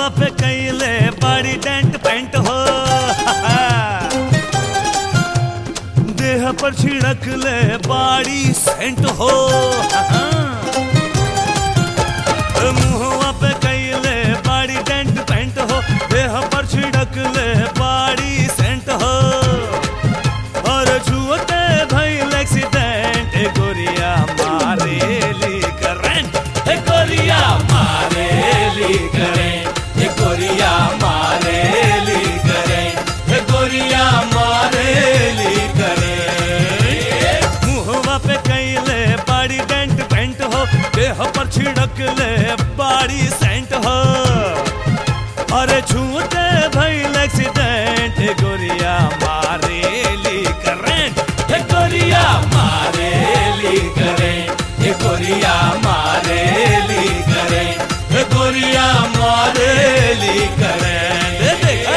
मुहवा पे कैले बड़ी डेंट पेंट हो देह पर छिड़क ले बाड़ी सेंट हो मुहवा पे कैले बाड़ी डेंट पेंट हो देह पर छिड़क ले बाड़ी सेंट हो और छुअते भइल एक्सीडेंट ए गोरिया मारेली करंट ए गोरिया मारेली करंट ए गोरिया मारेली करंट ए गोरिया मारेली करंट मुहवा पे कैले बाड़ी डेंट पेंट हो देह पर छिड़क ले बाड़ी सेंट हो अरे छूटे भइल एक्सीडेंट ए गोरिया मारेली करंट ए गोरिया मारेली करंट ए गोरिया मारेली करंट ए गोरिया मारेली करंट ए देखा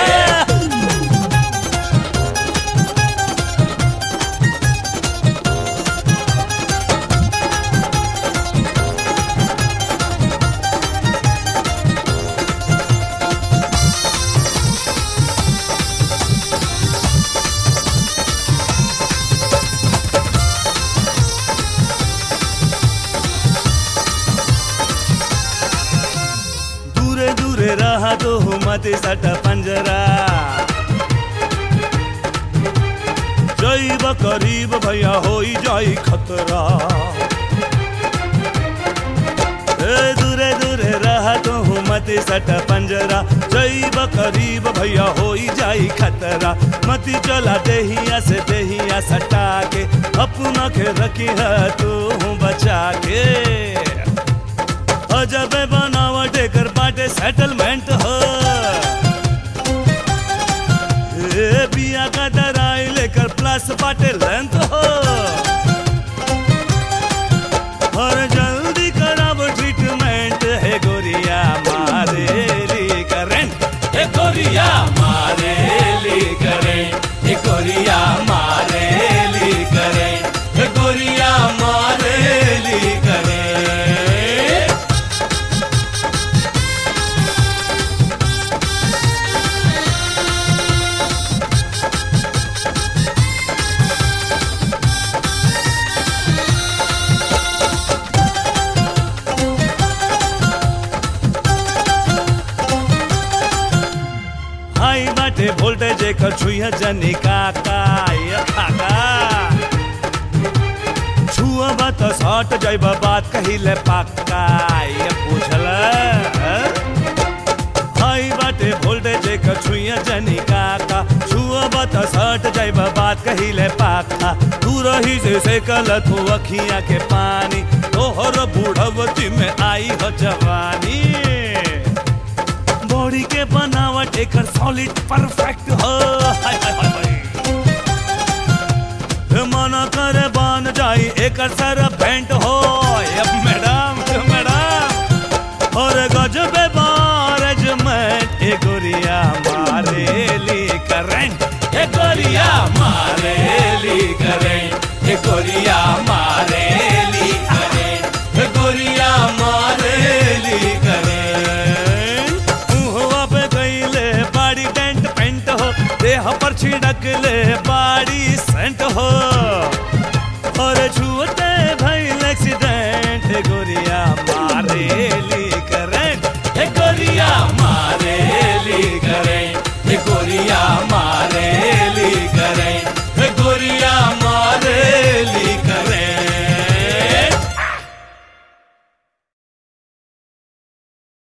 दूरे दूरे रहा तो मत सट पंजरा जैब करीब भैया होई जाई खतरा ए दूरे दूरे रहा तो मत सट पंजरा जैब करीब भैया होई जाई खतरा मत चला देहिया से देहिया सटा के अपना के रखी है तू बचा के अजबे बनावट एकर बाटे सेटलमेंट हो ए बिया का दराई लेकर प्लस बाटे लेंथ हो और जल्दी कराब ट्रीटमेंट है गोरिया मारेली करंट ए गोरिया मारेली करंट ए गोरिया मारेली करंट ए गोरिया मारेली करंट हाई बाटे वोल्टेज एकर छुइया जनी काका ये काका छुआ बात सट जाइब बात कहिले पक्का ये पूछल हाई बाटे वोल्टेज एकर छुइया जनी काका छुआ बात सट जाइब बात कहिले पक्का तू रही से से कल तू अखियां के पानी तोहर बूढ़वती में आई हो जवानी बॉडी के बनावट एकर सॉलिड परफेक्ट हो हाय हाय हाय हाय हे मना करे बन जाई एकर सर भेंट हो ये मैडम ये मैडम और गजबे बारजमेंट ए गोरिया मारेली करंट ए गोरिया मारेली करंट ए गोरिया मारेली करंट ए गोरिया मारेली करंट मुहवा पे गईले बाड़ी डेंट पेंट हो देह पर छिड़क ले बाड़ी सेंट हो